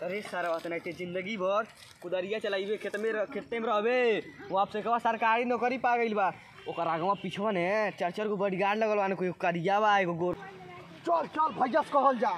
अरे सारा बात नहीं जिंदगी भर कुदरिया चलाइबे खेत में रह- खेते में रहबे वो आपसे कहा सरकारी नौकरी पा गइल बा ओकर आगवा पीछवा ने चार चार गो बॉडीगार्ड लगल बा कोई करिया बा एगो गोर चल चल भैया से कहल जा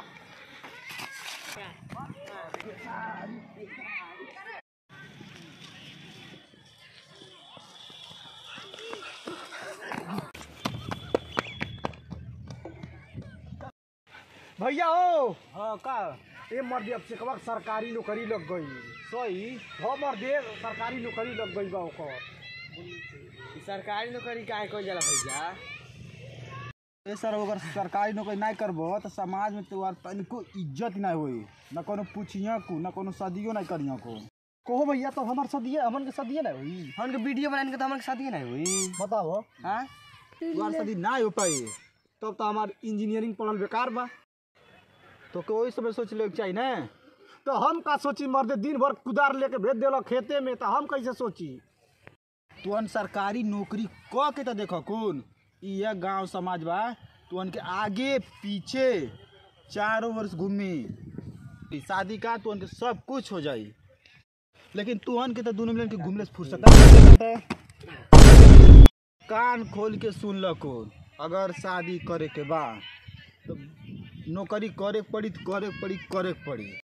भैया हो हाँ का ए मर्दे अब से कबक सरकारी नौकरी लग गई सही हो मर्दे सरकारी नौकरी लग गई बा ओकर ई सरकारी नौकरी काहे कइल जाला भैया ए सर अगर सरकारी नौकरी नहीं करबो तो समाज में तोहार तनिको इज्जत नहीं होई न कोनो पूछिया को न कोनो सदियो नहीं करिया को कहो भैया तो हमार सदिए हमन के सदिए ना हुई हमन के वीडियो बनाने के तो हमन के शादी नहीं हुई बताओ हां तोहार सदी नहीं हो पाई तब तो हमार इंजीनियरिंग पढ़ल बेकार बा तो कोई समय सोच ले चाहिए ना तो हम का सोची मर्दे दिन भर कुदार लेके भेज देलो खेते में तो हम कैसे सोची तुहन सरकारी नौकरी क के तो देखो कौन यह गांव समाज बा तुहन के आगे पीछे चारों वर्ष घूमी शादी का तुहन के सब कुछ हो जाई लेकिन तुहन के तो दोनों मिलन के घूमले से फुर्सत ना मिलता है। कान खोल के सुन ल कौन अगर शादी करे के बा तो नौकरी करे के पड़ी तो करे के पड़ी करे के पड़ी